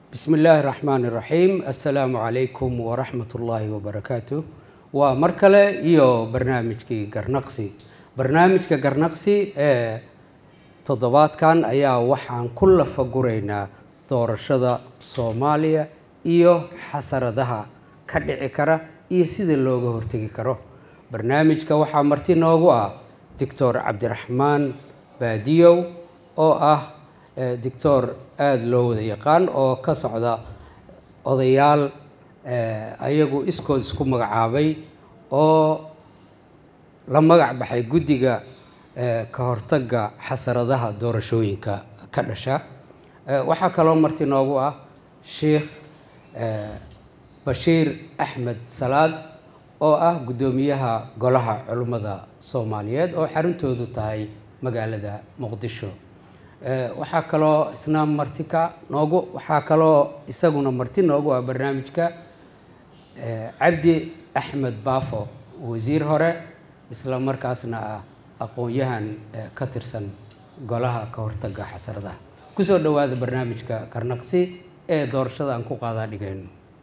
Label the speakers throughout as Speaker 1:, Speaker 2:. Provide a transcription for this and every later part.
Speaker 1: bismi illaahi raxmaan iraxiim assalaamu calaykum waraxmat ullaahi wabarakaatu waa mar kale iyo barnaamijkii garnaqsi barnaamijka garnaqsi ee toddobaadkan ayaa waxaan ku lafaguraynaa doorashada soomaaliya iyo xasaradaha ka dhici kara iyo sida looga hortegi karo barnaamijka waxaa marti noogu ah doctor cabdiraxmaan baadiyow oo ah doctor aada loo wada yaqaan oo ka socda odayaal ayagu iskood isku magacaabay oo la magac baxay guddiga ka hortagga xasaradaha doorashooyinka ka dhasha waxaa kaloo marti noogu ah sheikh bashiir axmed salaad oo ah guddoomiyaha golaha culimmada soomaaliyeed oo xaruntoodu tahay magaalada muqdisho waxaa kaloo isna martika noogu waxaa kaloo isaguna marti noogu ah barnaamijka cabdi axmed baafo wasiir hore isla markaasna ah aqoon-yahan ka tirsan golaha ka hortagga xasaradaha kusoo dhowaada barnaamijka karnaqsi ee doorashada aan ku qaadaa dhigayno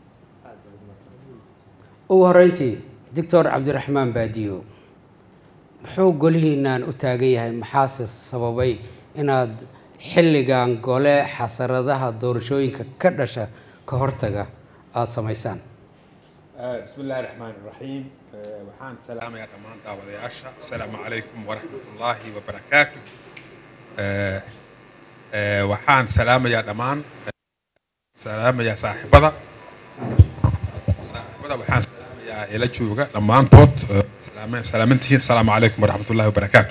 Speaker 1: ugu horeyntii doctor cabdiraxmaan baadiyo muxuu golihiinaan u taagan yahay maxaase sababay inaad xilligan gole xasaradaha doorashooyinka ka dhasha ka hortaga aada samaysaan
Speaker 2: bismi illaahi raxmaan iraxiim waxaan salaamayaa dhammaan daawadayaasha asalaamu calaykum waraxmat ullaahi wabarakaatu waxaan salaamayaa dhammaan salaamayaa saaxiibada saaxiibada waxaan salaamayaa ila jooga dhammaantood salaamantihiin asalaamu calaykum waraxmat ullahi wabarakaatu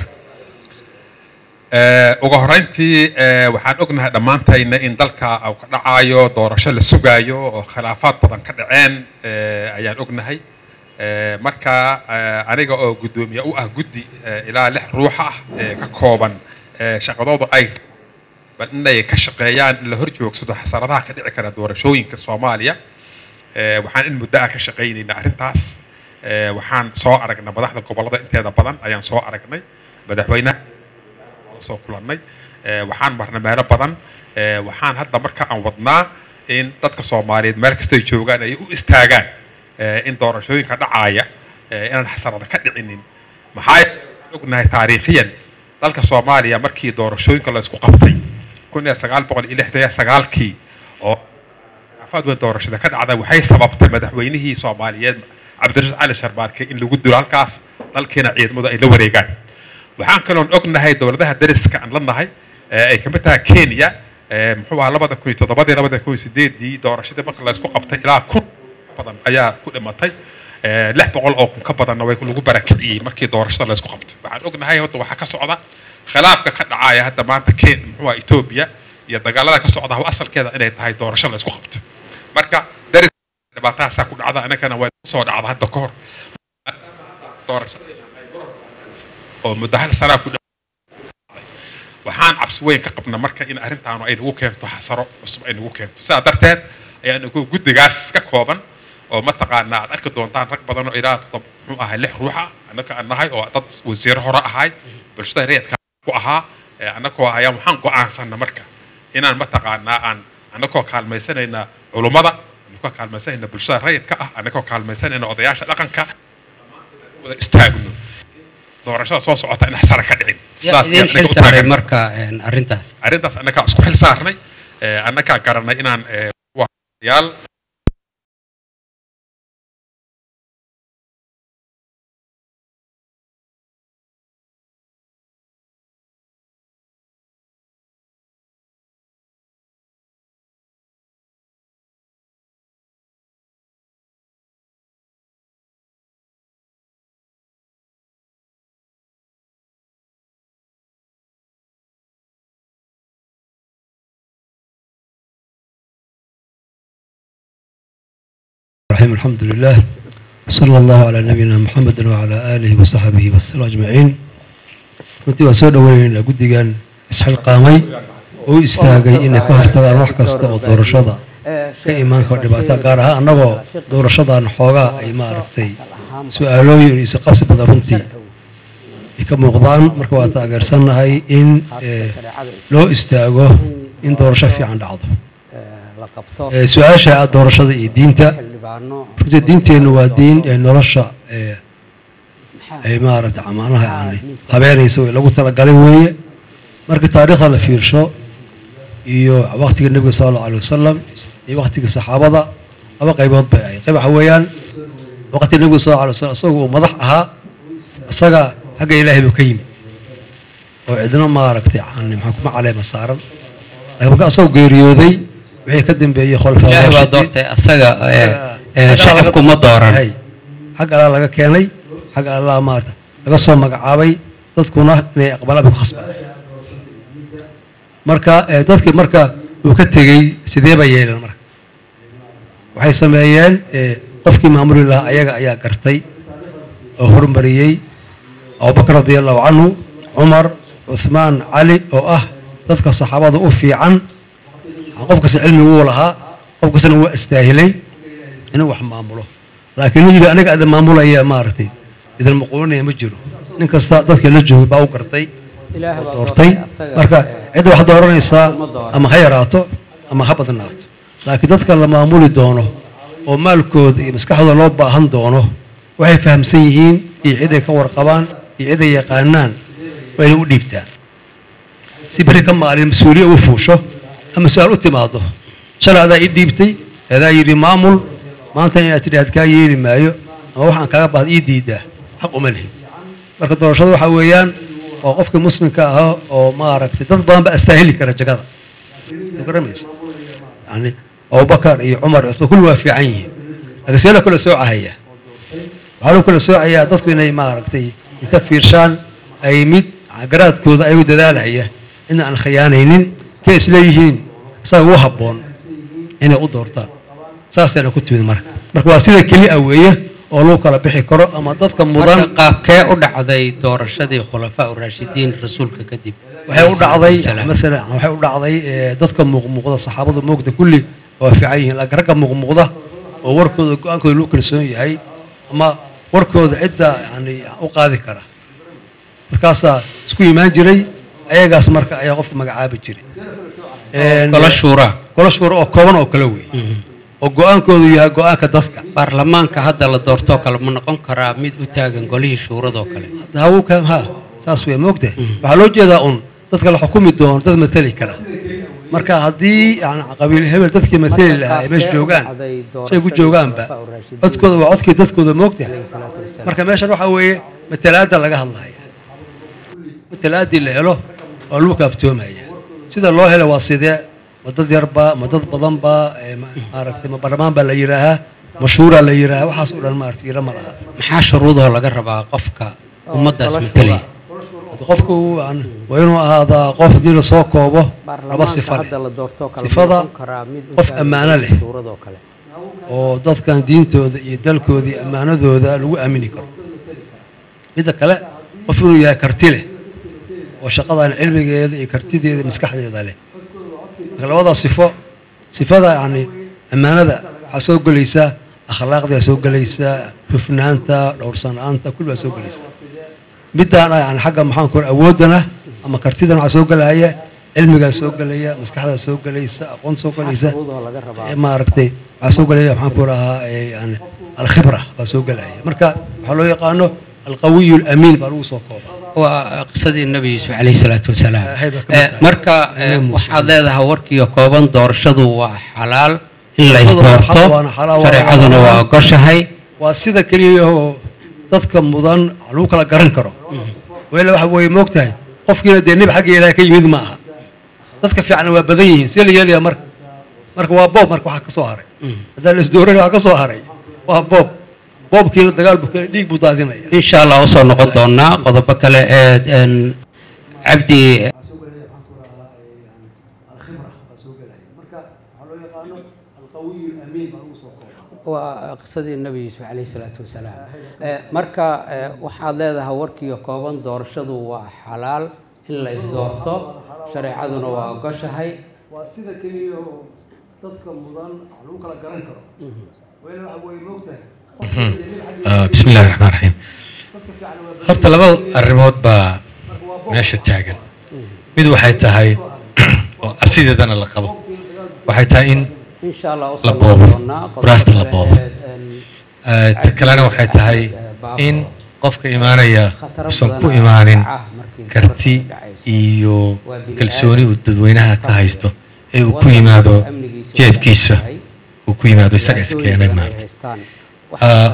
Speaker 2: ugu horeyntii waxaan ognahay dhammaantayna in dalka uu ka dhacaayo doorasho la sugaayo oo khilaafaad badan ka dhaceen ayaan ognahay marka aniga oo guddoomiye u ah guddi ilaa lix ruux ah ka kooban shaqadooda ay bal inay ka shaqeeyaan in la hor joogsado xasaradaha ka dhici kara doorashooyinka soomaaliya waxaan in muddo ah ka shaqaynayna arrintaas waxaan soo aragnay madaxda gobollada inteeda badan ayaan soo aragnay madaxweynaha soo kulannay waxaan marnay meelo badan waxaan hadda marka aan wadnaa in dadka soomaaliyeed meel kastay joogaan ay u istaagaan in doorashooyinka dhacaaya inaan xasarada ka dhicinin maxaa ognahay taariikhiyan dalka soomaaliya markii doorashooyinka la isku qabtay kun iyo sagaal boqol iyo lixdan iyo sagaalkii oo afaad weyn doorashada ka dhacday waxay sababtay madaxweynihii soomaaliyeed cabdirashiid cali sharbaarke in lagu dilo halkaas dalkiina ciidamadu ay la wareegaan waxaan kaloon ognahay dowladaha dariska aan la nahay ay kamid tahay kenya muxuu ahaa labada kun iyo toddobadii labada kun iyo sideedii doorashadii marka la isku qabtay ilaa kun badan ayaa ku dhimatay lix boqol oo kun ka badanna way lagu barakiciyey markii doorashada la isku qabtay waxaan ognahay hadda waxaa ka socda khilaafka ka dhacaya hadda maanta ken muxuu aha etoobiya iyo dagaalada ka socda asalkeeda inay tahay doorasho la isku qabtay marka daris dhibaatahaasaa ku dhacda anagana waa soo dhacda hadda ka hor doorashada oo muddo hal sanaa ku waxaan cabsi weyn ka qabna marka in arrintaanu ay nagu keento xasaro cusub ay nagu keento sidaa darteed ayaa nagu guddigaas ka kooban oo mataqaanaa aad arki doontaan rag badan oo ilaa muxuu ahay lix ruuxa annaka aan nahay oo dad wasiiro hore ahay bulshada reedka ku ahaa annakoo ayaa waxaan go-aansanna marka inaan mataqaanaa aan annakoo kaalmaysanayna culummada annakoo kaalmaysanayna bulshada rayidka ah annakoo kaalmaysanayna odayaasha dhaqanka wada istaagno doorashada soo socota in xasara ka dhicin
Speaker 1: marka arrintaas
Speaker 2: arrintaas annagaa isku xil saarnay annagaa garanay inaan yaal
Speaker 3: الرحيم الحمد لله صلى الله على نبينا محمد وعلى آله وصحبه وسلم أجمعين runtii waa soo dhoweynaynaa guddigan isxilqaamay oo u istaagay inay ka hortagaan wax kasta oo doorashada ka imaan karo dhibaato gaar ahaan annagoo doorashadan xoogaa ay maaragtay su-aalooyin iyo isqabsi badan runtii ay ka muuqdaan marka waa taageersannahay in loo istaago in doorasho fiican dhacdo
Speaker 1: la qabto
Speaker 3: Eh, su-aasha ah doorashada iyo diinta
Speaker 1: xildhibaano
Speaker 3: runtii diinteennu waa diin ee nolosha ee
Speaker 1: maxaa
Speaker 3: ay maaragtay camaanaha yani habeenaysa way lagu talagalay weeye marka taariikhda la fiirsho iyo waqtiga nebiga sala allahu alay wasalam iyo waqtiga saxaabada laba qaybood bay ahayd qayb waxa weeyaan waqtiga nebiga sal allahu alay wasalam isagu uu madax ahaa isaga xagga ilaahay buu ka yimid oo cidna maaragtay yani maxaa kuma caleema saaran laakiin marka isagoo geeriyooday wixii ka dambeeyey khulafaa
Speaker 4: ilaahay baa
Speaker 3: raashidiin.
Speaker 4: doortay asaga ee, ee,
Speaker 3: Xagga
Speaker 4: shacabku
Speaker 3: laga-
Speaker 4: ma dooran
Speaker 3: Hay. xagga allaa laga keenay xagga allaa maarata laga soo magacaabay dadkuna inay aqbalaan bay ku khasbaan marka eh, dadkii marka uu ka tegey sidee bay yeeleen marka waxay sameeyeen eh, qofkii maamuli lahaa ayaga ayaa gartay oo hormariyey abubakar radi allahu canhu cumar cuhmaan cali oo ah dadka saxaabada u fiican qof kasta cilmi wuu lahaa qof kastana waa istaahilay inuu wax maamulo laakiin nin yidhi aniga idin maamulaya maaragtay idin maquulinaya ma jiro nin kasta dadka la joogay baa u gartay
Speaker 1: ilaahay baa
Speaker 3: doortay
Speaker 1: asaga,
Speaker 3: marka
Speaker 1: eh,
Speaker 3: cidda wax dooranaysaa
Speaker 1: ma dooran.
Speaker 3: ama ha yaraato ama ha badnaato laakiin dadka la maamuli doono oo maalkooda iyo maskaxdooda loo baahan doono waxay fahamsan yihiin iyo ciday ka warqabaan iyo ciday yaqaanaan waa inay u dhiibtaan si berri ka maalin mas-uuliye u fuusho ama su-aal u timaado shalay adaa ii dhiibtay adaa yidhi maamul maanta inaad tidhaahd kaa yeeli maayo ama waxaan kaaga baahda ii diidaa xaq uma lihin marka doorashada waxaa weeyaan waa qofkii muslimka ahaa oo maaragtay dad badan baa astaahili kara jagada ma garamaysa yani abubakar iyo cumar iyo cusman kulli waa fiican yihiin laakiin see la kala soocahaya waxaa loo kala soocayaa dadku inay maaragtay inta fiirshaan ay mid garaadkooda ayagu dadaalaya in aan khiyaanaynin kay isleeyihiin isaga u habboon inay u doortaan saasayna ku timid marka marka waa sida keli a weeye oo lagu kala bixi karo ama dadka
Speaker 4: marka
Speaker 3: mudan
Speaker 4: qaabkee u dhacday doorashadii khulafaa uraashidiin rasuulka kadib
Speaker 3: waxay u dhacday
Speaker 4: Salaam.
Speaker 3: maalan waxay u dhacday eh, dadka muuqmuuqda saxaabada moogda kulli waa fiican yihiin laakiin ragga muuqmuuqda oo warkooda go-aankooda lagu kalsoon yahay ama warkooda cidda yani u qaadi kara markaasaa isku imaan jiray ayagaas marka ayaa qofka magacaabi jiray En,
Speaker 4: golo shuuraa
Speaker 3: golo shuura oo kooban oo kale wey oo go-aankoodu yahay go-aanka dadka
Speaker 4: baarlamaanka hadda la doortoo kale ma noqon karaa mid u taagan golihii shuuradoo kale
Speaker 3: hawka ha saas wey moogta waxaa loo jeedaa un dadka la xukumi doono dad mateli kara marka haddii yani qabiil hebel dadkii mateli lahaa ay meesha joogaan say ku joogaanba codkooda waa codkii dadkooda moogta marka meeshan waxaa weeye matalaadda laga hadlaya matalaaddii la helo waa lagu kaaftoomaya sida loo helo waa sidee ma dad yarba ma dad badanba eh, ma- maaragtay ma barlamaan baa la yidhaahaa mashhuuraa la yidhaahaa waxaas oo dhan maaragtay ilo ma laha
Speaker 4: maxaa shuruudoo laga rabaa qofka ummaddaas matelaya
Speaker 3: qofku aan- waa inuu ahaadaa qof haddii lasoo koobo laba sifa leh
Speaker 1: hadda la doortoo kale
Speaker 3: Sifada,
Speaker 1: ma noqon karaa mid u
Speaker 3: qof
Speaker 1: taagan
Speaker 3: ammaano leh.
Speaker 1: shuuradoo kale
Speaker 3: oo dadkan diintooda iyo dalkooda iyo ammaanadooda lagu aamini karo midda kale qof inuu yahay karti leh oo shaqadan cilmigeeda iyo kartideeda iyo maskaxdeeda leh marka labadaa sifo sifada yani ammaanada waxaa soo gelaysaa akhlaaqdaa soo gelaysaa hufnaanta dhowrsanaanta kulli baa soo gelaysaa middaana yani xagga maxaan ku awooddana ama kartidana waxaa soo gelaya cilmigaa soo gelaya maskaxdaa soo gelaysa aqoonta soo gelaysa
Speaker 1: shuruudoo laga rabaa
Speaker 3: ee maaragtay waxaa soo gelaya maxaan ku rahaa yani alkhibra baa soo gelaya marka waxaa loo yaqaano alqawiyu alamiin baa lagu soo kooba
Speaker 4: waa qisadii nebi yuusuf calayhi salaatu wasalaam
Speaker 3: Ah, hayba ka
Speaker 4: Eh,
Speaker 3: mid tahay.
Speaker 4: marka eh,
Speaker 3: Nabi Muuse.
Speaker 4: waxaad leedahay warkiiyo kooban doorashadu waa xalaal in la
Speaker 3: Doorashadu waa
Speaker 4: isdoorto
Speaker 3: xaq, waana xalaal, waana
Speaker 4: shareecaduna
Speaker 3: xalaal.
Speaker 4: waa ogoshahay
Speaker 3: waa sida keliya oo dadka mudan lagu kala garan karo wela waxa weeye moogtahay qofkiina dee nebi xagga ilaahay ka yimid ma aha dadka fiican waa badan yihiin see la yeelaya marka marka waa boob marka waxaa ka soo haray haddaa la isdooran waxaa ka soo haray waa boob boobkiina dagaal buu kale dhiig buu daadinaya
Speaker 4: insha allah usoo noqon doonaa qodobo kale ee een, cabdi
Speaker 1: waa qisadii nebi yuusuf calayhi salaatu wasalaam Eh, marka eh, waxaad leedahay warkiiyo kooban doorashadu waa xalaal in la isdoorto shareecaduna waa ogoshahay
Speaker 3: waa sida keliya oo dadka mudan lagu kala garan karo wela waxa weeye moogtahay
Speaker 5: آه، بسم الله الرحمن الرحيم horta laba arrimood baa meesha taagan mid waxay tahay oo cabsideedana la qabo waxay tahay in
Speaker 1: insha allah u
Speaker 5: la
Speaker 1: soo
Speaker 5: boobo,
Speaker 1: doonaa
Speaker 5: kuraasta la
Speaker 1: qodobka
Speaker 5: boobo.
Speaker 1: kale ee, een,
Speaker 5: Eh, ta kalena waxay tahay in qofka imaanaya usan ku imaanin karti iyo kalsooni uu dadweynaha ka haysto ee uu ku yimaado jeebkiisa uu ku yimaado isaga iskeenay maanta Ah,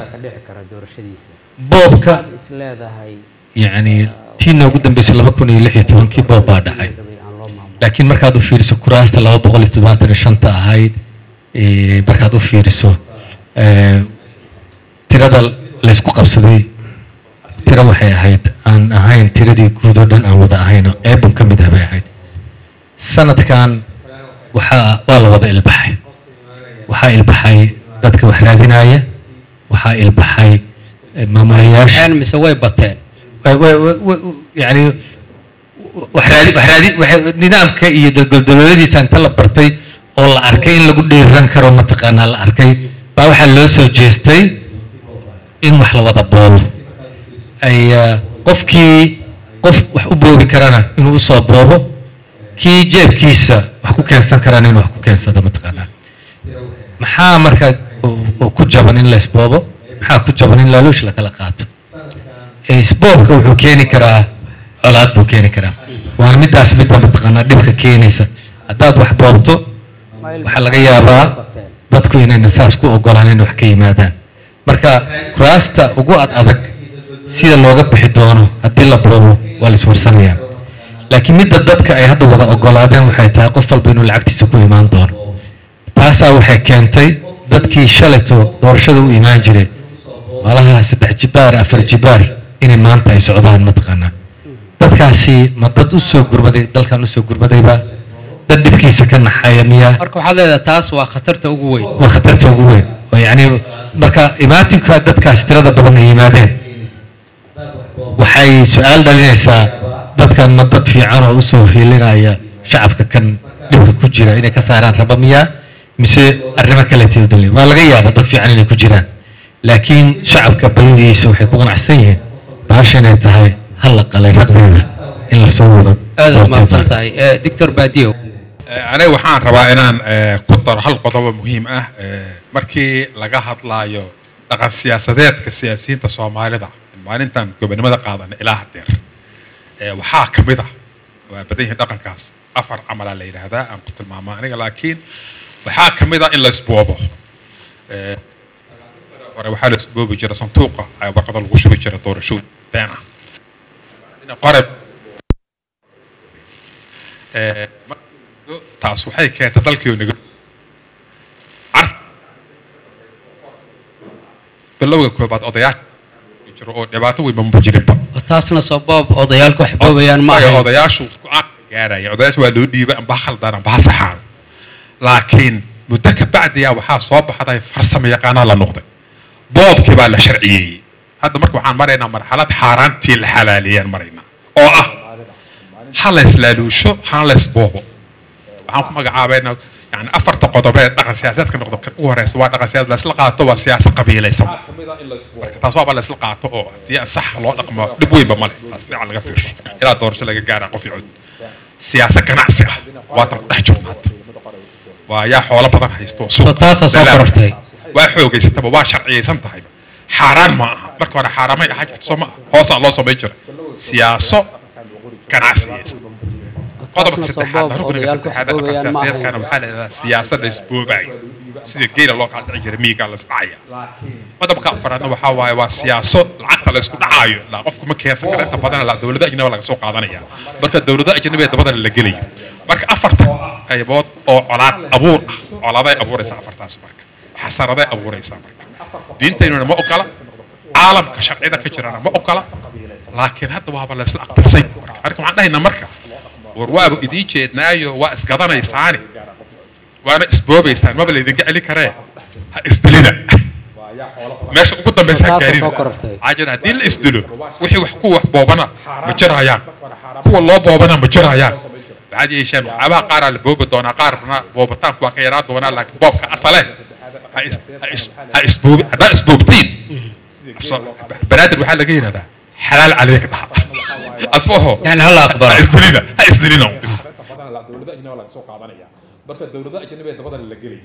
Speaker 5: boobka
Speaker 1: waxaad is leedahay
Speaker 5: yacni tii noogu dambeysay laba kun iyo lix iyo tobankii boob baa dhacay laakiin markaad u fiiriso kuraasta laba boqol iyo toddobaatan iyo shanta ahayd eh, markaad u fiiriso eh, tirada laysku qabsaday tiro waxay ahayd aan ahayn tiradii guud oo dhan aan wada ahayn oo qeybun ka mid ah bay ahayd sanadkan waxaa waa la wada ilbaxay waxaa ilbaxay dadka wax raadinaya waxaa ilbaxay eh, maamulayaasha
Speaker 4: Maxeen mise way bateen
Speaker 5: wa- wa- wa- wa- yani wax raadi wax raadi waxay- nidaamka iyo daldaldalooladiisa inta la bartay oo la arkay in lagu dhiiran karo mataqaanaa la arkay baa waxaa loo soo jeestay in wax la wada boobo ay ah, qofkii qof wax u boobi karana inuu usoo boobo kii jeebkiisa wax ku keensan karana inuu wax ku keensado mataqaanaa maxaa marka oo- oo ku jaban in la isboobo maxaa ku jaban in laaluush lakala qaato ee isboobka wuxuu keeni karaa colaad buu keeni karaa waana midaas midda mataqaanaa dhibka keenaysa haddaad wax boobto waxaa laga yaabaa dadku inayna saas ku ogolaan in wax ka yimaadaan marka kuraasta ugu ad adag sida looga bixi doono haddii la boobo waa la iswarsanayaa laakiin midda dadka ay hadda wada ogolaadeen waxay tahay qof walba inuu lacagtiisa ku imaan doono taasaa waxay keentay dadkii shalayto doorashada u imaan jiray malaha saddex jibaar afar jibaar inay maanta ay socdaan mataqaanaa dadkaasi ma dad usoo gurmaday dalkan usoo gurmadayba dad dhibkiisa ka naxaya miyaa
Speaker 4: marka waxaad leedahay taas waa khatarta ugu weyn
Speaker 5: waa khatarta ugu weyn oo yacni marka imaatinka dadkaasi tirada badan ay yimaadeen waxay su-aal dhalinaysaa dadkan ma dad fiican oo usoo hiilinaya shacabka kan dhibka ku jira inay ka saaraan raba miyaa mise arrimo kale teedale waa laga yaaba dad fiican inay ku jiraan laakiin shacabka badidiisa waxay ku qanacsan yihiin bahasha inay tahay hal la qalay raqdeeda in lasoo wado
Speaker 4: aad u mahadsan tahay Eh, doctor baadiyow
Speaker 2: Eh, aniga waxaan rabaa inaan eh, ku daro hal qodobo muhiim ah eh, markii laga hadlaayo dhaqan siyaasadeedka siyaasiyiinta soomaalida maalintan gobonimada qaadana ilaa hadeer Eh, waxaa ka mid ah waa badan yihiin dhaqankaas afar camalaa la yidhaahdaa aan ku tilmaamaa aniga laakiin waxaa ka mid ah in la isboobo Eh, hore waxaa la isboobi jira sanduuqa ayaa warqada lagu shubi jira doorashooyin been ah qoreb Eh, marka taas waxay keentay dalkii naga car- bilowga koobaad odayaasha jiro oo dhibaato weyn ma jirinba
Speaker 4: oo taasna soo boob odayaalku wax boobayaan ma
Speaker 2: Waayo
Speaker 4: ahayn
Speaker 2: odayaashu go-aan gaaraya odayaasha waa loo dhiibay amba ha khaldaan amba ha saxaan laakiin muddo ka bacdiya waxaa soo baxday farsamo yaqaanaa la noqday boobkii baa la sharciyeeyey hadda marka waxaan maraynaa marxalad xaaraantii la xalaaliyeen maraynaa oo ah ha la islaaluusho hana la isboobo waxaan ku magacaabaynaa yani afarta qodob ee dhaqan siyaasaadka noqdo kan ugu horeysa waa dhaqan siyaasad laisla qaato waa siyaasad qabiilaysan marka taas waaba laisla qaato oo haddii sax loo dhaqmo dhib weynba male taas dhinaca laga fiirsho ilaa doorasho laga gaara qof iyo cod siyaasad ganacsi ah waa tan ku dhex jirno hadda waa yaa xoolo badan haysto oo suuqa
Speaker 4: So taasaa soo
Speaker 2: dalaal.
Speaker 4: korortay.
Speaker 2: waa xoogaysataba waa sharciyeysan tahayba xaaraan ma aha marka hore xaaraamay ahaa jirta soo ma aha hoosaa loo samayn jira siyaaso ganacsiyeysan qodobka
Speaker 1: taasna soo
Speaker 2: saddexaad
Speaker 1: boob
Speaker 2: rukniga
Speaker 1: odayaalku wax
Speaker 2: saddexaad
Speaker 1: boobayaan ma
Speaker 2: dhaqan
Speaker 1: ahayn
Speaker 2: waxaa la yidhahdaa siyaasad la isboobayo sida geela loo kala dhici jira miyigaa la isdhacaya qodobka afaraadna waxaa waaye waa siyaaso lacagta la isku dhacaayo ilaa qofku ma keensan kara inta badan la dowlado ajnabi laga soo qaadanaya marka dowlado ajnabi badan la gelayo marka afarta qaybood oo colaad abuur ah colaaday abuuraysaa afartaas marka xasaraday abuuraysaa marka diintaynuna ma ogola caalamka sharciyada ka jirana ma ogola laakiin hadda waaba la isla aqbalsay marka arka waxaan dhahaynaa marka war waaba idiin jeednaayo waa isgadanaysaani waana isboobaysaan maba laydinka celin karee ha isdilina meesha ugu dambaysa ha
Speaker 1: Taasoo
Speaker 2: gaarina
Speaker 1: soo korortay.
Speaker 2: cajir haddii la isdilo wixii wax ku wax boobana ma jirayaan kuwa loo boobana ma jirayaan waxaad yeesheen waxyaabaha qaaraa la boobi doonaa qaarna boobitaanku waa ka yaraa doonaa laakiin boobka asale ha is- ha is- ha isboobi haddaa isboobtiin banaadir waxaa laga yidhahdaa xalaal caleyka dhaha asbaho
Speaker 4: yani hala aqbalo
Speaker 2: ha isdilina ha isdilina
Speaker 6: badan dowlado ajnabi laga soo qaadanaya marka dowlado ajnabi ee dabada la gelaya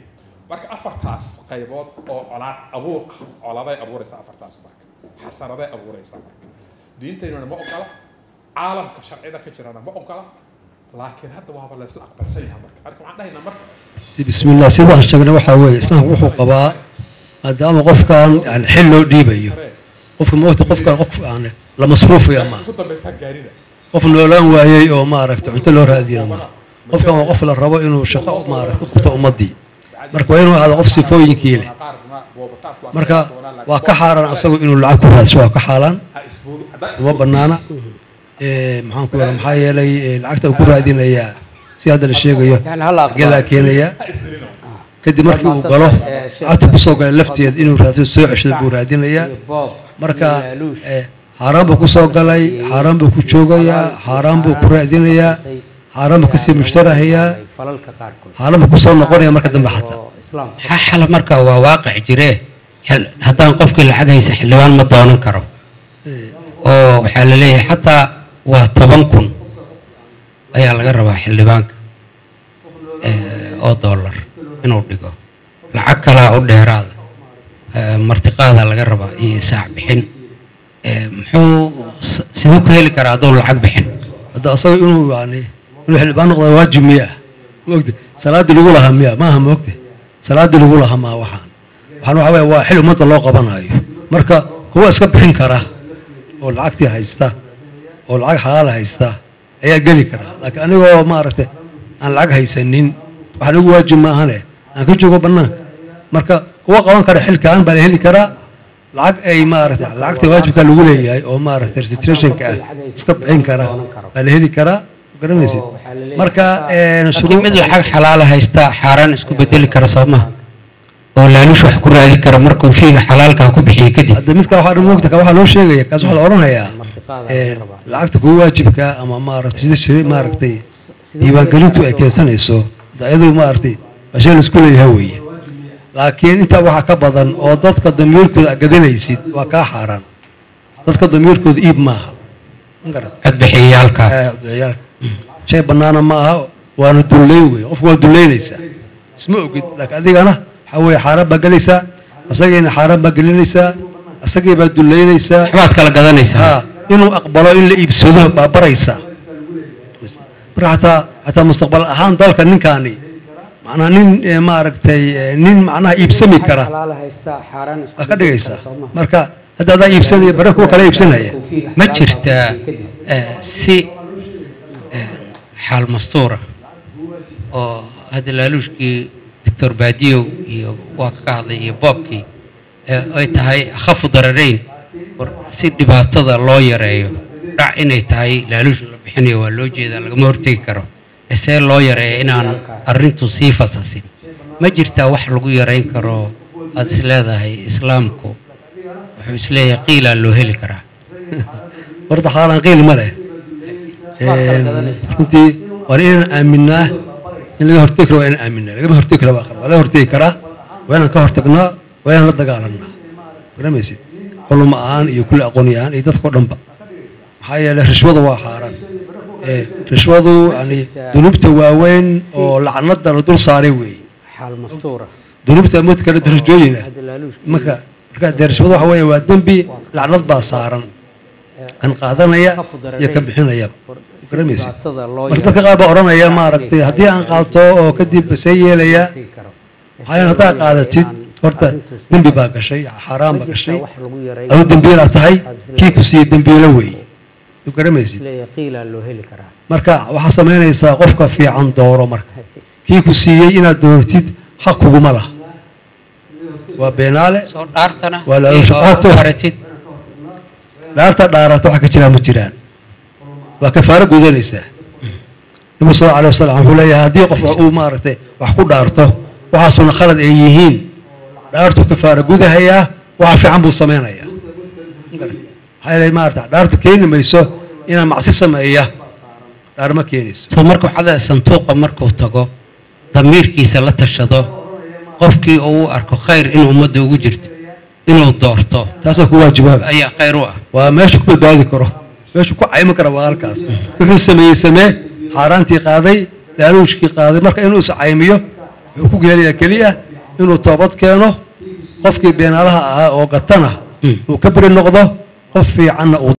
Speaker 2: marka afartaas qaybood oo colaad abuur ah coladay abuuraysaa afartaas marka xasaraday abuuraysaa marka diintaynuna ma ogola caalamka sharcida ka jirana ma ogola laakiin hadda waaba laysla aqbalsan yahay marka marka waxaan dhahaynaa marka
Speaker 3: بسم الله sidaan sheegnay waxaa weeye islaamku wuxuu qabaa maadaama qofkan yani xil loo dhiibayo qofka moogta qofkan qof aan la masruufaya
Speaker 2: meesha
Speaker 3: ma
Speaker 2: ugu dambaysa gaarina
Speaker 3: qof noolaan waayey oo maaragta cunto loo raadiyo ma qofkan waa qof la rabo inuu shaqo maaragta u qabto ummaddii marka waa inuu ahaado qof sifooyinkii leh marka waa ka xaaraan asagu inuu lacag ku raadsho waa ka xaalaan uma banaana Eh, maxaan ku yidhaha maxaa yeelay eh, lacagta uu ku raadinayaa si hadda la sheegayo
Speaker 1: Yani hala aqbalo.
Speaker 3: gedaa keenaya kadib markii uu galo lacagta kusoo galay lafteed inuu raadiyo soo ceshado buu raadinayaa
Speaker 1: iyo boob
Speaker 3: marka
Speaker 1: iyo laaluush.
Speaker 3: eh, xaaraan buu kusoo galay xaaraan buu ku joogayaa xaaraan buu ku raadinayaa xaaraan buu kasii mushtarahayaa
Speaker 1: falalka qaarkood
Speaker 3: xaaraan buu kusoo noqonaya marka dambe xataa
Speaker 1: oo islaamka
Speaker 4: maxaa xala marka waa waaqic jiree xil- haddaan qofkii lacag haysa xildhibaan ma doonan karo oo waxaa la leeyahay xataa waa toban kun ayaa laga rabaa xildhibaanka eh, oo dollar inuu dhigo lacag kalaa u dheeraada eh, martiqaada laga rabaa iyo saac bixin Eh, muxuu s- siduu ku heli karaa hadduu lacag bixin
Speaker 3: hadda asaga inuu yani inuu xildhibaan noqda waajib miya maogta salaaddii lagu lahaa miya maaha maogta salaaddii lagu lahaa maa waxaan waxaan waxa weya waa xil ummadda loo qabanayo marka kuwa iska bixin kara oo lacagtii haysta oo lacag xalaal haysta ayaa geli kara laakiin anigoo maaragtay aan lacag haysanin waxaan igu waajib maahane aan ka joogo bannaanka marka kuwa qaban kara xilkaan baa la heli karaa lacag ay maaragtay lacagta waajibka lagu leeyahay oo maaragtay registrationka ah iska bixin kara baa la heli karaa garanaysid
Speaker 1: Oo waxaa la leeyahay
Speaker 3: marka een,
Speaker 4: laakiin
Speaker 3: shuruu-
Speaker 4: mid lacag xalaala haysta xaaraan isku bedeli kara soo maha oo laaluush wax ku raadi kara markuu fiiga xalaalkaa ku bixiyo kadib
Speaker 3: hadda midka waxaa moogta waxaa loo sheegaya kaas waxaa la odhanayaa
Speaker 1: martiqaada
Speaker 3: een,
Speaker 1: laga rabaa.
Speaker 3: lacagta kuwa waajibka ama maaragtay sida shiri maaragtay
Speaker 1: sida
Speaker 3: diiwaangelintu ay
Speaker 1: waajibka
Speaker 3: keensanayso da iyadu maaragtay waa shay laisku leeyahay weeye laakiin intaa waxaa ka badan oo dadka damiirkooda aad gadanaysid waa kaa xaaraan dadka damiirkooda iib maaha ma garat
Speaker 4: codbixiyayaalka
Speaker 3: ciyaar shay bannaana ma aha waana dullayn wey qofku waa dullaynaysaa isma ogid laakiin adigana waxaa weeye xaaraan baa gelaysaa asagiina xaaraan baa gelinaysaa asagii baa dullaynaysaa
Speaker 4: waxbaad kala gadanaysaa
Speaker 3: ha inuu aqbalo in la iibsado baa baraysaa marka xataa xataa mustaqbal ahaan dalka ninkaani macnaha nin eh, maaragtay eh, nin macnaha iibsami kara
Speaker 1: xalaal haysta xaaraan isku
Speaker 3: waa ka
Speaker 1: bedeli
Speaker 3: dhigaysaa
Speaker 1: kara soo maha.
Speaker 3: marka hadda adaa iibsanaya bare kuwa kale iibsanaya
Speaker 1: Koofiga
Speaker 4: ma
Speaker 1: xalaalka
Speaker 4: jirtaa
Speaker 1: kadib.
Speaker 4: eh, si eh, xaal mastuura oo hadda laaluushkii doctor baadiyow iyo waa ka hadlay iyo boobkii eh, ay tahay akhafu dararayn war si dhibaatada loo yareeyo dhac inay tahay laaluush la bixinayo waa loo jeedaa lagama hortegi karo see loo yareeya inaan arrintu sii fasasin ma jirtaa wax lagu yarayn karo aad is leedahay islaamku wuxuu isleeyahay qiilaa loo heli karaa
Speaker 3: horta xaalaan qiil ma leh
Speaker 1: Waad kala gadanaysaa.
Speaker 3: runtii waa inaan aaminaa in laga hortegi karo waa inaan aaminaa lagama hortegi karo waa qalad. waa laga hortegi karaa waa inaan ka hortagnaa waa inaan la dagaalanaa faramaysid culum ahaan iyo kulli aqooni ahaan iyo dadkao dhanba maxaa yeelay rishwadu waa xaaraan Eh, rishwadu yani dunuubta waaweyn oo lacnada la dul saaray weeye
Speaker 1: xaal mastuura
Speaker 3: dunuubta mid kale darajooyin ah
Speaker 1: hadda laaluushka
Speaker 3: marka marka dee rishwadu waxa weeye waa dembi lacnad baa saaran kan qaadanaya iyo kan bixinaya faramaysid
Speaker 1: dhibaatada loo
Speaker 3: marka dadka qaar baa odhanaya maaragtay haddii aan qaato oo kadib see yeelaya maxaa yeele haddaad qaadatid horta dembi baa gashay xaaraan baa gashay aduu dembiilaa tahay kii ku siiyey dembiilo weeye u garamaysid
Speaker 1: qiilaa loo heli karaa
Speaker 3: marka waxaa samaynaysaa qofka fiican dooro marka kii ku siiyey inaad doortid xaq kuguma laha waa beenaale
Speaker 4: soo dhaartana
Speaker 3: Waa la-
Speaker 4: iyo
Speaker 3: shaqaato.
Speaker 4: baratid
Speaker 3: dhaarta dhaarata waxa ka jiraa ma jiraan waa kafaaro gudanaysaa nabigu sal alay wasalam wuxuu leeyahay haddii qof uu maaragtay wax ku dhaarto waxaasuna khalad ay yihiin dhaartu kafaaro gudahayaa waxa fiican buu samaynayaa maxaa yeelay maarata dhaartu keeni mayso inaan macsi sameeya dhaar ma keenayso
Speaker 4: soo marka waxaad santuuqa markuu tago damiirkiisa la tashado qofkii uu u arko khayr in ummadda ugu jirto inuu doorto
Speaker 3: taasaa ku waajibaaba
Speaker 4: ayaa khayr u ah
Speaker 3: waa meeshu ku badbaadi karo meeshu ku caymi kara waa halkaas wuxuu sameeyey samee xaaraantii qaaday laaluushkii qaaday marka inuu is caymiyo wuxuu ku geelayaa keliya inuu toobad keeno qofkii beenaalaha ahaa oo gatana
Speaker 1: Mm.
Speaker 3: uu ka beri noqdo qof fiicanna uu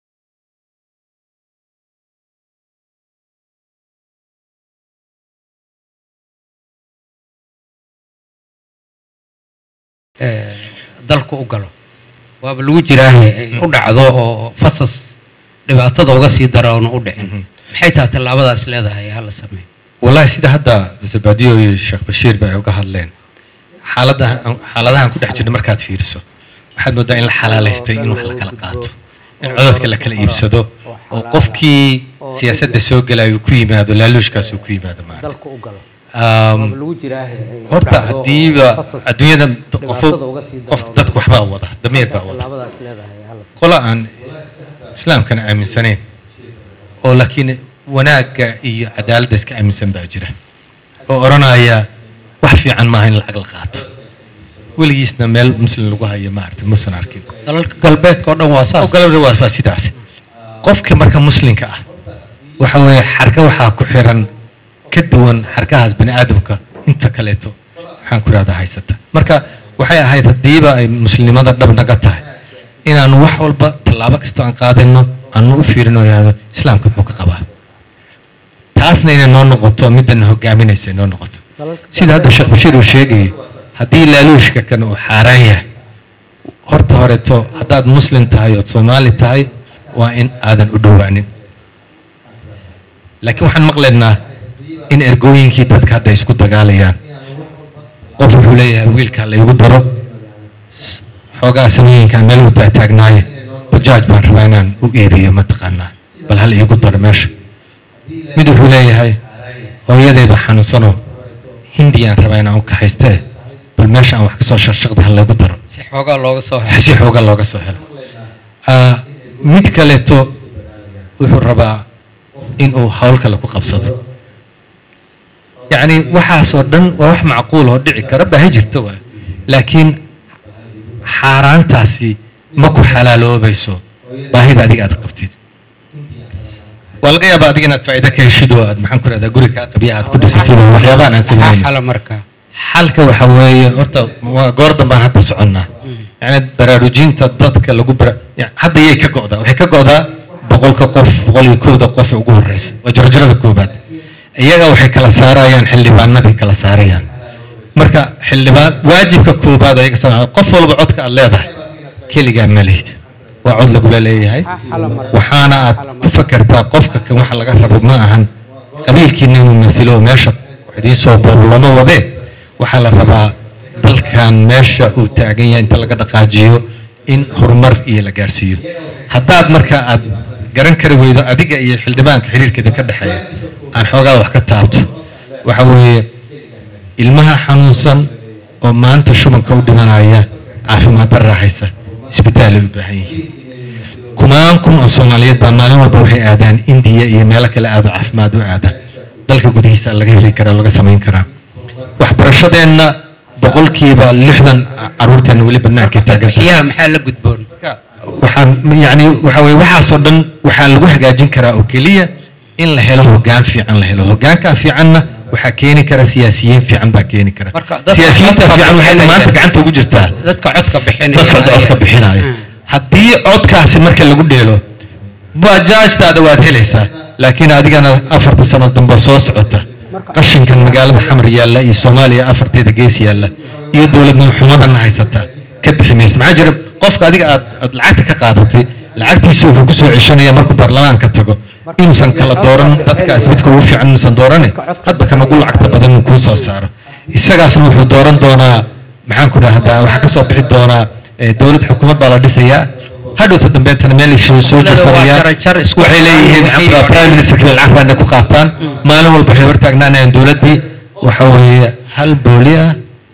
Speaker 4: eh, dalku u galo waaba lagu jiraahe ay u dhacdo oo fasas dhibaatada uga sii dara oona u dhicin maxay tahay tallaabadaas leedahay hala sameeyo
Speaker 5: wallahi sida hadda dr badiyo iyo sheekh bashiir ba ay uga hadleen xaalada xaaladahan ku dhex jirna markaad fiiriso waxaad moodaa in la xalaalaystay in wax la kala qaato in codadka la kala iibsado oo qofkii siyaasadda soo gelaya uu ku yimaado laaluushkaas uu ku yimaado maarata
Speaker 1: dalku u galo
Speaker 5: Um,
Speaker 1: waaba lagu jiraahe ay u
Speaker 5: horta
Speaker 1: dhacdo oo
Speaker 5: haddiiba
Speaker 1: fasas
Speaker 5: adduunyada
Speaker 1: dhibaatada uga sii
Speaker 5: qof
Speaker 1: daro.
Speaker 5: dadku waxbaa wada dameer baa wada
Speaker 1: tallaabadaas leedahay hala sameeyo
Speaker 5: qola aan islaamkana aaminsanayn oo laakiin wanaagga iyo cadaaladda iska aaminsan baa jira oo odhanaya wax fiican maaha in lacag la qaato weligiisna meel muslim lagu hayo maaragtay muusan arkin
Speaker 4: dalalka galbeedka oo dhan waa saas
Speaker 5: galabda waa waa sidaas qofka marka muslimka ah waxa weeye xarka waxaa ku xiran ka duwan xarkahaas bani aadamka inta kaleeto waxaan ku ihahdaa haysata marka waxay ahayd haddiiba ay muslimnimada dhab naga tahay inaanu wax walba tallaabo kastoo aan qaadayno aanu u fiirino ihahdo islaamka muxuu ka qabaa taasna inay noo noqoto midana hogaaminaysa inoo noqoto
Speaker 1: Dalalka
Speaker 5: sida hadda sheekh bashiir uu sheegayay haddii laaluushka kan uu xaaraan yahay horta horeto haddaad muslim tahay ood soomaali tahay waa in aadan u dhowaanin laakiin waxaan maqlaynaa in ergooyinkii dadka hadda isku dagaalayaan qof wuxuu leeyahay wiilka laygu daro xoogaa samooyinkan meel uu taagtaagnaaye bajaaj baan rabaa inaan u iibiyo mataqaanaa bal hal iigu daro meesha mid wuxuu leeyahay hooyadayba xanuunsanoo hindiyaan rabaa inaan u kaxaystee bal meesha aan wax ka soo shaqshaqda ha laygu daro
Speaker 4: si xoogaa looga soo helo
Speaker 5: si xooga looga soo helo Ah, mid kaleeto wuxuu rabaa inuu hawl kale ku qabsado yacni waxaasoo dhan waa wax macquul oo dhici kara baahi jirta waay laakiin xaaraantaasi ma ku xalaaloobayso baahida adiga aad qabtid waa laga yaabaa adiga inaad faa'iido ka heshid oo aad maxaan ku rahdaa guri kaa qabiya aad ku dhisatid oo waxyaabahan aan
Speaker 4: maxaa
Speaker 5: samaynin
Speaker 4: xala markaa
Speaker 5: xalka waxa weeye horta waa goor dambaan hadda soconnaa yani baraarujinta dadka lagu bara yani hadda yay ka go'daa waxay ka go'daa boqolka qof boqol iyo kowda qof ee ugu horreysa waa jarjarada koobaad iyaga waxay kala saarayaan xildhibaanaday kala saarayaan marka xildhibaan waajibka koobaad ayaga sama qof walba codka aad leedahay keligaa ma lihid waa cod lagula leeyahay
Speaker 1: xala marka
Speaker 5: waxaana aad ku fakartaa qofka kan waxa laga rabo ma ahan qabiilkiina inuu mathilo meesha wax idiin soo boolo lama wadee waxaa la rabaa dalkan meesha uu taagan yahay inta laga dhaqaajiyo in horumar iyo la gaarsiiyo haddaad marka aad garan kari weydo adiga iyo xildhibaanka xiriirka idinka dhexeeya aan xoogaa wax ka taabto waxa weeye ilmaha xanuunsan oo maanta shubanka u dhimanaya caafimaad darra haysa isbitaalay u baahan yihiin kumaan kun oo soomaaliyeed baa maalin walba waxay aadaan indiya iyo meelo kale aado caafimaad u aada dalka gudihiisa laga heli karaa laga samayn karaa waxbarashadeenna boqolkiiba lixdan caruurteena weli banaanka taagan
Speaker 4: bixiyaha maxaa la gudboon
Speaker 5: waxaan yani waxa weye waxaasoo dhan waxaa lagu hagaajin karaa oo keliya in la helo hogaan fiican la helo hogaanka fiicanna waxaa keeni kara siyaasiyiin fiican baa keeni kara
Speaker 4: Marka dadka
Speaker 5: siyaasiyiinta
Speaker 4: codka
Speaker 5: fiican waxay
Speaker 4: bixinaya-
Speaker 5: maanta gacanta ugu jirtaa
Speaker 4: dadka codka bixinaya
Speaker 5: dadka codka bixinaayo
Speaker 4: Mm.
Speaker 5: haddii codkaasi marka lagu dheelo bajaajtaada waad helaysaa laakiin adigana afarta sano dambe soo socota qashinkan magaalada xamar yaalla iyo soomaaliya afarteeda gees yaalla iyo dowladnimo xumadana haysata ka bixi maysa maxaa jira qofka adiga aad aad lacagta ka qaadatay lacagtiisa wuxuu kusoo ceshanaya markuu baarlamaanka tago inuusan kala dooran dadkaas midka ugu fiican inuusan dooranin hadda kan ugu lacagta badan inuu kuu soo saaro isagaasna wuxuu dooran doonaa maxaan ku dhahdaa waxaa kasoo bixi doonaa eh, dowlad xukuumad baa la dhisayaa hadhowta dambeetana meel ay soo soo
Speaker 4: Dowladda waa
Speaker 5: jirsanayaan
Speaker 4: jar-jar isku
Speaker 5: waxay leeyihiin
Speaker 4: waxay
Speaker 5: maxaan ku dhahaa, prime minister lacag baana ku qaataan maalin walba waxay hortaagnaanayaan dowladdii waxa weeye hal booli ah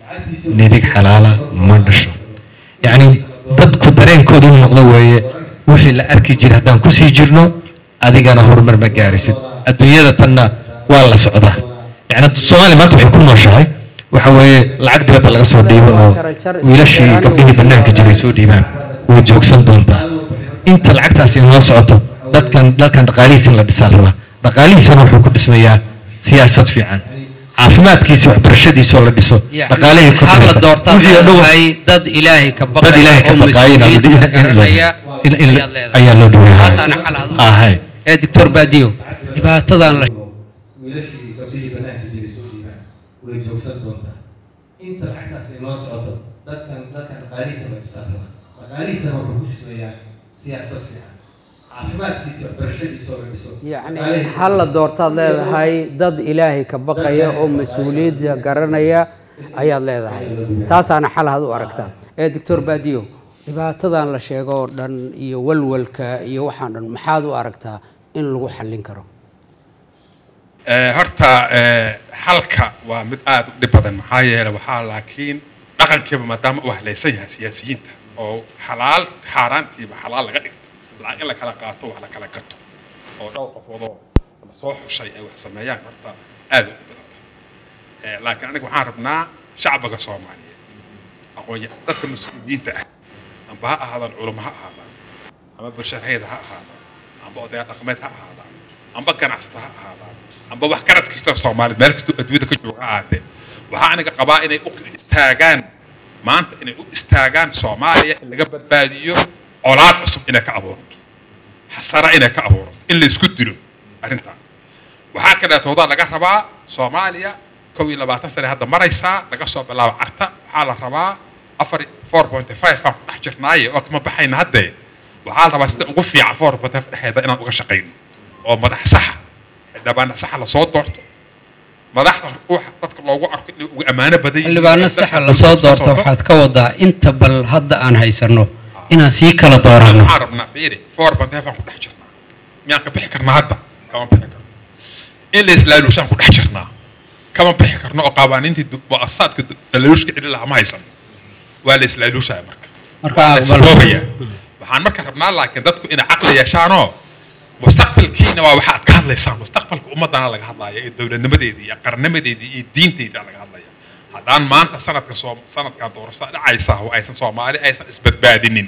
Speaker 5: nidig xalaala ma dhasho yacni dadku dareenkooda inuu noqdo weeye wixii la arki jira haddaan kusii jirno adigana horumar ma gaarisid adduunyada tanna waa la socdaa yacni soomaaliya maanta waxay ku nooshahay waxa weeye lacag dibadda laga soo dhiibo oo wiilashii gabdhihii bannaanka jiray soo dhiibaan way joogsan doontaa inta lacagtaasi noo socoto dadkan dalkan dhaqaalihiisa in la dhisaa la rabaa dhaqaalihiisana wuxuu ku dhismayaa siyaasad fiican caafimaadkiisa waxbarashadiisa oo la dhiso dhaqaalihii
Speaker 4: hal la
Speaker 5: kordhaysa
Speaker 4: doortaa
Speaker 5: Guddiga dhow-
Speaker 4: leedahay dad ilaahay ka
Speaker 5: dad ilaahay ka
Speaker 4: baqaya oo
Speaker 5: baqaayina la dhihi-
Speaker 4: mas-uuliyiinta garanaya
Speaker 5: in- in-
Speaker 4: ayaad leedahay.
Speaker 5: ayaa loo dhowyahay.
Speaker 4: taasaana xal aad u
Speaker 5: Ah, hay.
Speaker 4: ee doctor baadiyo dhibaatadan la
Speaker 6: wiilashii gabdhihii banaanka jiray soo dhiibaan way joogsan doontaa inta lacagtaas ay noo socoto dadkan dadkan dhaqaalihiisa la dhisaa raba dhaqaalihiisana wuxuu ku dhismayaa siyaasad fiican caafimaadkiisa waxbarashadiisa oo la dhiso
Speaker 1: yacni
Speaker 6: dhaqaalihiisa-
Speaker 1: hal la doortaad leedahay dad ilaahay ka baqaya oo mas-uuliyadda garanaya ayaad leedahay taasaana xal had u aragtaa ee doctor baadiyo dhibaatadan la sheego oo dhan iyo walwalka iyo waxaan dhan maxaad u aragtaa in lagu xallin karo
Speaker 2: Eh, horta eh, xalka waa mid aada u dhib badan maxaa yeelay waxaa laakiin dhaqankiiba maadaama uu halaysan yahay siyaasiyiinta oo xalaal xaaraantiiba xalaal laga dhigto lacag in la kala qaato wax la kala gato oo dhowr qofoodoo la soo xushay ay wax sameeyaan horta aada u badanta Eh, laakiin aniga waxaan rabnaa shacbiga soomaaliyeed aqoon dadka mas-uuliyiinta ah amba ha ahaadaan culamo ha ahaadaan ama bulsharayda ha ahaadaan amba odayaal dhaqameed ha ahaadaan amba ganacsata ha ahaadaan amba wax garad kasta soomaaliyeed meel kastoo adduunyada ka jooga ha ahaatee waxaa aniga qabaa inay u istaagaan maanta inay u istaagaan soomaaliya in laga badbaadiyo colaad cusub inay ka abuurto xasara inay ka abuurto in la isku dilo arrintaa waxaa kaleetooda laga rabaa soomaaliya kow iyo labaatan sane hadda maraysaa laga soo bilaabo carta waxaa la rabaa afar four point five baan ku dhex jirnaaye oo kama baxayna haddee waxaa la rabaa sida ugu fiican four point five dhexeeda inaan uga shaqayno oo madax saxa xildhibaana saxa lasoo doorto madaxda ruuxa dadka loogu arko inay ugu ammaano badan yihiin.
Speaker 4: xildhibaano
Speaker 2: Dadka
Speaker 4: saxa
Speaker 2: dowladda
Speaker 4: lasoo
Speaker 2: soo
Speaker 4: doorto
Speaker 2: socdo.
Speaker 4: waxaad ka wadaa inta bal hadda aan haysano inaan sii kala dooranno
Speaker 2: waxaan rabnaa fiiri four point five baan ku dhex jirnaa miyaan ka bixi karnaa hadda kama bixi karno in la islaaluushaan ku dhex jirnaa kama bixi karno oo qawaaniintii du- mu'asasaadka du- laaluushka celi lahaa ma haysano waa la islaaluushaya marka
Speaker 4: Marka
Speaker 2: Waa la
Speaker 4: aqbal-
Speaker 2: isroogaya. waxaan marka rabnaa laakiin dadku inay caqli yeeshaanoo mustaqbalkiina waa waxa aad ka hadlaysaan mustaqbalka ummadana laga hadlaya iyo dowladnimadeedii iyo qarnimadeedii iyo diinteedii laga hadlaya haddaan maanta sanadka soo sanadkan doorashada dhacaysa oo aysan soomaali aysan isbadbaadinin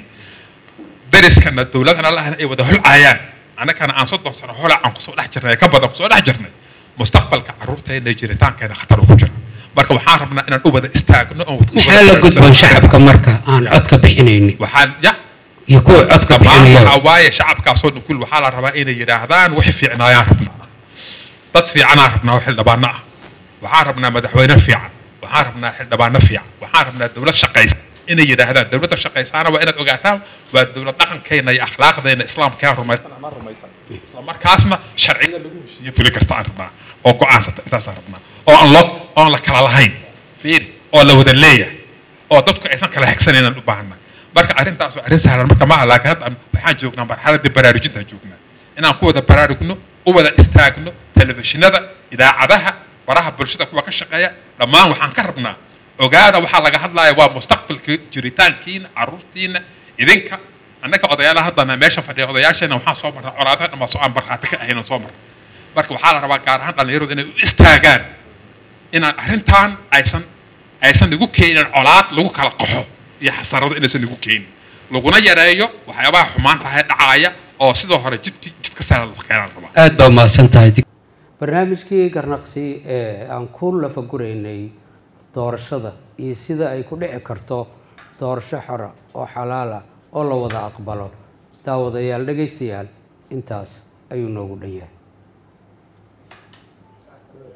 Speaker 2: dariskana dowladana lahana ay wada holcayaan annagana aan soddon sano holacaan kusoo dhex jirnay ee ka badan kusoo dhex jirnay mustaqbalka carruurteena jiritaankeena khatar ugu jira marka waxaan rabnaa inaan u wada istaagno oon ku wada
Speaker 4: maxaa la gudboon shacabka marka aan codka bixinaynin
Speaker 2: waxaan ya
Speaker 4: iyo kuwa codka
Speaker 2: dhammaan
Speaker 4: bixinaya
Speaker 2: waxaa waaye shacabkaasoo dhan kul waxaa la rabaa inay yidhaahdaan wixii fiicnaayaan rabnaa dad fiicanaan rabnaa oo xildhibaano ah waxaan rabnaa madaxweyne fiican waxaan rabnaa xildhibaano fiican waxaan rabnaa dowlad shaqaysta inay yidhaahdaan dowladda shaqaysaana waa inaad ogaataan waa dowlad dhaqankeena iyo akhlaaqdeena islaamkaa rumaysan ama rumaysan isla markaasna sharciga lagu heshiiye fuli karta aan rabnaa oo go-aansata intaasaan rabnaa oo aan loo oon la kala lahayn fiiri oo la wada leeyahay oo dadku aysan kala xigsanaynan u baahana marka arrintaas waa arrin sahlan marka maaha laakiin hadda waxaan joognaa marxaladii baraarujintaan joognaa inaan ku wada baraarugno u wada istaagno telefishinada idaacadaha baraha bulshada kuwa ka shaqeeya dhammaan waxaan ka rabnaa ogaada waxaa laga hadlaya waa mustaqbalka jiritaankiina carruurtiina idinka annaga odayaalaha haddana meesha fadhiya odayaasheena waxaan soo marnaa colaadaha dhammaa soo aan barqaati ka ahayn oo soo marna marka waxaa la rabaa gaar ahaan dhallinyaradu inay u istaagaan inaan arrintan aysan aysan igu keenin colaad lagu kala qaxo iyo xasarado inaysan igu keenin laguna yareeyo waxyaabaha xumaan tahay dhacaaya oo sidoo hore jidki jidka sare la keenaan rabaa
Speaker 4: aad baa umahadsan tahay
Speaker 1: barnaamijkii garnaqsi ee aan ku lafaguraynay doorashada iyo sida ay ku dhici karto doorasho xora oo xalaala oo la wada aqbalo daawadayaal dhegaystayaal intaas ayuu noogu dhan yahay